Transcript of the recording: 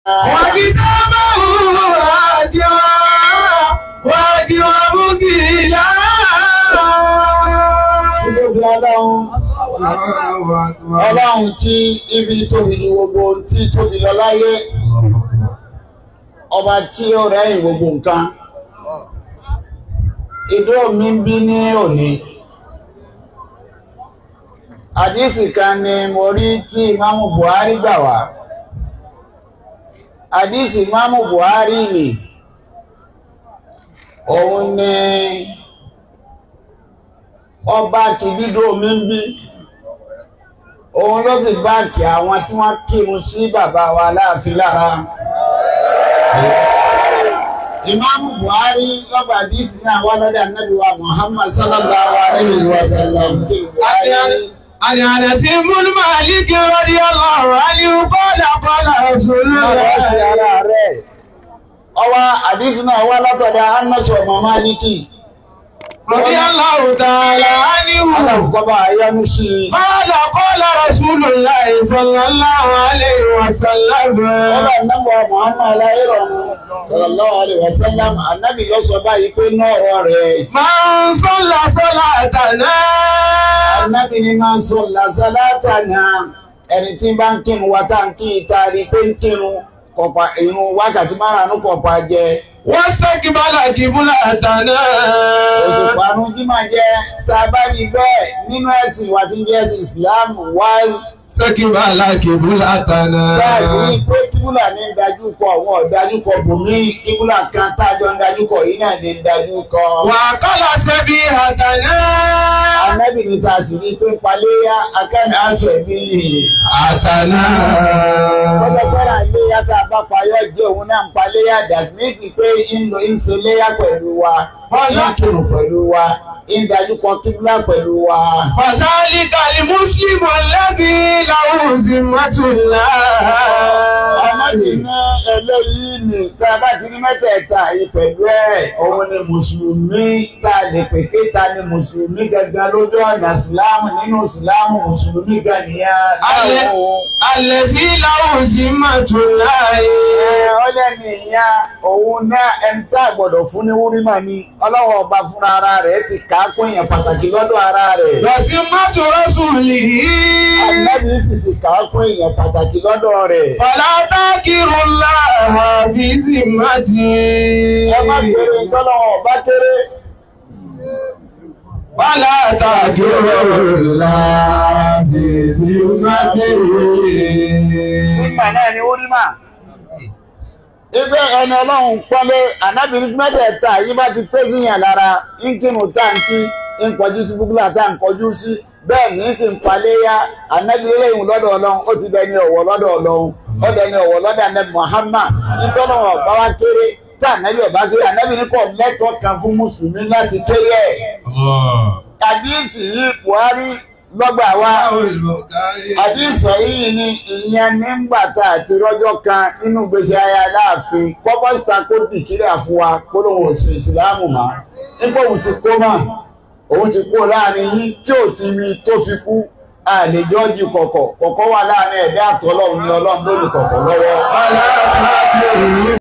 وكتابه هاديا وهاديا مقيلا Títóbi ọlọ́run. Ọlọ́run tí ibi tóbi ní gbogbo tí tóbi lọ láyé. Ọba tí ó rẹ́yìn gbogbo nǹkan. Ìdó mi ń bí ní òní. Àdísì kan ni mo rí tí Ìmáàmù Buhari gbà wá. Àdísì Ìmáàmù Buhari nì. Òun ni ọba kìdídò mi ń bí òun ló sì báàkì àwọn tí wọ́n kírun sí bàbá wa láàfin lára ìmáàmù buhari lọ́gbà díìsì ní àwọn ọlọ́dẹ anábì wa muhammad sallallahu alayhi wa sallam عن انس بن مالك رضي الله عنه قال قال رسول الله ọwá àdísì náà wá látọ̀dọ̀ anásọ̀ ọmọ máàlìkì رضي الله تعالى عنه alákọ̀ọ́bà ayánú sí i قال قال رسول الله صلى الله عليه وسلم Ọba ìnáwó Muhammad aláìrọ̀mù sallallahu alaihi wasallam ànábì yóò sọ báyìí pé náà ọ̀rọ̀ rẹ̀. من صلى صلاتنا Ànábì ni máa ń sọ làṣálátà náà ẹni tí bá ń kírun wa tá à ń kí ìta rí pé ń kírun kọ̀pá ìrun wákàtí márùn-ún kọ̀pá jẹ. واستقبل قبلتنا Òṣùpá àrùn jí máa jẹ tá a bá rí bẹ́ẹ̀ nínú ẹ̀sìn ìwà tí ń jẹ́ ẹ̀sìn Islam wáyé. استقبل قبلتنا Báyìí pé kíbúlà ní ń dájú kọ àwọn ọ̀dájú kọ bùnmí kíbúlà kan tájọ ń dájú kọ yìí náà ní ń dájú kọ. وقال سبيحتنا Ànábì ní ta sì rí pé paléyà akẹ́ni aṣọ ìbí أتنا Ọjọ́ gbọ́dọ̀ léyà tá a bá payọ́ jẹ́ òun náà ń paléyà dàsímẹ́tì pé ń lo ń ṣe léyà pẹ̀lú wa, ń kírun pẹ̀lú wa, ń dájú kọ kíbúlà pẹ̀lú wa. فذلك المسلم الذي له ذمة Ànábì الله ní eléyìí ni tá a bá ti rí mẹ́tẹ̀ẹ̀ta yìí pẹ̀lú ẹ̀, òun ni Mùsùlùmí tá a lè pè pé ta ni Mùsùlùmí gangan lójú ọ̀nà Ìsìláàmù nínú Ìsìláàmù Mùsùlùmí gan nìyẹn. Alẹ́- الذي له ذمة الله ọlẹ́ni ìyá òun náà ẹni tá a gbọ́dọ̀ fún ní wúrímà ni ọlọ́wọ́ ọba fúnra ara rẹ̀ ti kà á kún èèyàn pàtàkì lọ́dọ̀ ara rẹ̀. وذمة رسوله Ànábì sì ti kà á kún èèyàn pàtàkì lọ́dọ̀ rẹ̀. فلا تنكروا الله بذمته ẹ má kéré tọ́lọ́wọ́ ọba kéré. ولا تنكروا الله بذمته sígbà náà ni wúrímà. ibẹ̀ ẹni ọlọ́run pọ́nlé ànábìrì mẹ́tẹ̀ẹ̀ta yìí bá ti pé síyàn lára ń kírun táǹkì ń kọjú sí búkúlà tá à ń kọjú sí bẹ́ẹ̀ ní í sì ń paléyà ànábìrì lẹ́yìn lọ́dọ̀ ọlọ́run ó ti dẹni ọ̀wọ̀ lọ́dọ̀ ọlọ́run ó dẹni ọ̀wọ̀ lọ́dọ̀ ànábì Muhammad nítorí wọn ọba wa kéré tá ànábì ọba kéré ànábì ní kò lẹ́tọ̀ọ́ kan fún mùsùlùmí láti kéré ẹ̀ àdíìsì yìí Buhari lọ́gbà wa àdíìsọ̀ yìí ni ìyẹn nígbà tá a ti rọ́jọ́ kan nínú gbèsè ayé aláàfin kọ́pọ́sítà kó dìkírà fún wa kó lóun ò sí ìsìláàmù mọ́ nígbà òun ti kó mọ́ òun ti kó láàrin yín tí ò ti rí tó fi kú àlejòjì kọ̀kọ̀ kọ̀kọ̀ wà láàrin ẹ̀dá àtọ́lọ́run ní ọlọ́run lórí kọ̀kọ̀ lọ́wọ́.